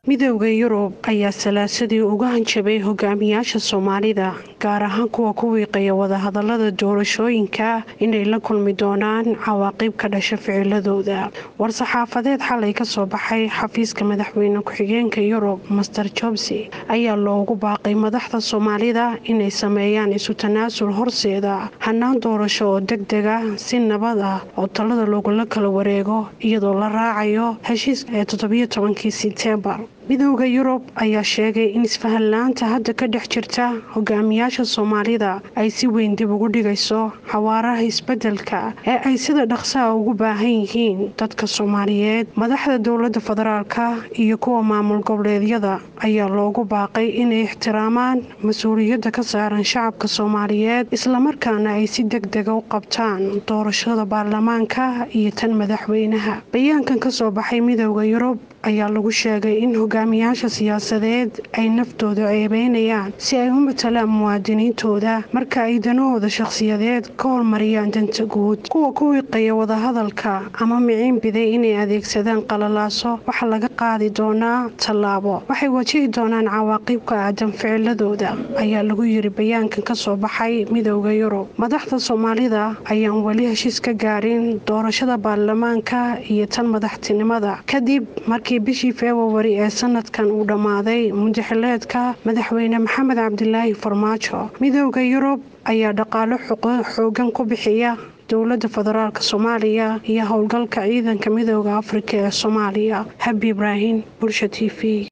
midooda yurub ayaa salaasadii uga hanjabay hogaamiyaasha soomaalida gaar ahaan kuwa ku wiiqaya wadahadalada doorashooyinka inay la kulmi doonaan cawaaqib ka dhasha ficiladooda war-saxaafadeed xalay kasoo baxay xafiiska madaxweyne ku-xigeenka yurub master jobsi ayaa loogu baaqay madaxda soomaalida inay sameeyaan isu tanaasul horseeda hanaan doorasho oo deg dega si nabad ah oo talada loogula kala wareego iyadoo la raacayo heshiiska ee toddobiyo tobankii sebtembar midooda yurub ayaa sheegay in isfahanla-aanta hadda ka dhex jirta hogaamiyaasha soomaalida ay si weyn dib ugu dhigayso xawaaraha isbedelka ee ay sida dhaqsaha ugu baahan yihiin dadka soomaaliyeed madaxda dowlada federaalka iyo kuwa maamul goboleedyada ayaa loogu baaqay inay ixtiraamaan mas-uuliyadda ka saaran shacabka soomaaliyeed islamarkaana ay si deg dega u qabtaan doorashada baarlamaanka iyo tan madaxweynaha bayaankan kasoo baxay midooda yurub ayaa lagu sheegay in hogaamiyaasha siyaasadeed ay naftooda ceebeynayaan si ay u matalaan muwaadiniintooda marka ay danahooda shakhsiyadeed ka hormariyaan danta guud kuwa ku wiiqaya wadahadalka ama miciin biday inay adeegsadaan qalalaaso waxaa laga qaadi doonaa tallaabo waxay wajihi doonaan cawaaqibka aadan ficiladooda ayaa lagu yiri bayaankan kasoo baxay midooda yurub madaxda soomaalida ayaan weli heshiis ka gaarin doorashada baarlamaanka iyo tan madaxtinimada kadib markii bishii februari ee sanadkan uu dhammaaday mudaxileedka madaxweyne maxamed cabdilaahi farmaajo midooda yurub ayaa dhaqaalo xoogan ku bixiya dowlada federaalk soomaaliya iyo howlgalka ciidanka midooda afrika ee soomaaliya habi ibraahim bulsha t v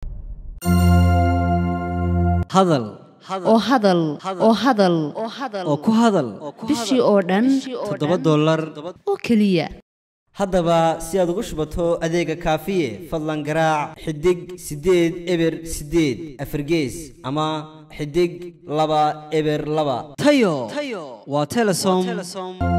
hadal oo hadal oo hadal oo ku hadal bishii oo dhan toddoba dollar oo keliya haddaba si aad ugu shubato adeega kaafiye fadlan garaac xidig siddeed eber siddeed afargees ama xidig laba eber laba tayo waa telesom